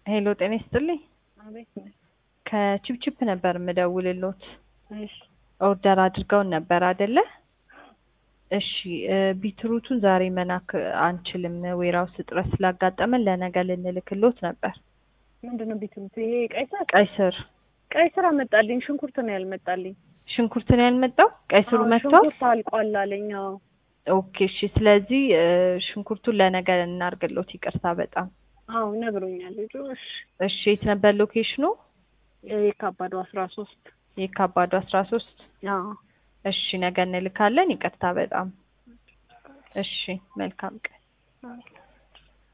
ሄሎ ጤና ይስጥልኝ። አቤት ነኝ። ከቺፕቺፕ ነበር የምደውልሎት። እሺ ኦርደር አድርገውን ነበር አይደለ? እሺ እ ቢትሩቱን ዛሬ መላክ አንችልም፣ ዌራውስ እጥረት ስላጋጠመን ለነገ ልንልክሎት ነበር። ምንድን ነው ቢትሩት? ይሄ ቀይ ስር ቀይ ስር ቀይ ስር አመጣልኝ። ሽንኩርት ነው ያልመጣልኝ። ሽንኩርት ነው ያልመጣው። ቀይ ስሩ አዎ፣ መጥቷል። ሽንኩርት አልቋል አለኝ። አዎ ኦኬ እሺ። ስለዚህ እ ሽንኩርቱን ለነገ እናርግሎት። ይቅርታ በጣም አዎ ነግሮኛል ልጁ። እሺ እሺ። የት ነበር ሎኬሽኑ? የካባዱ አስራ ሶስት የካባዱ አስራ ሶስት አዎ እሺ። ነገ እንልካለን። ይቅርታ በጣም እሺ። መልካም ቀን። አዎ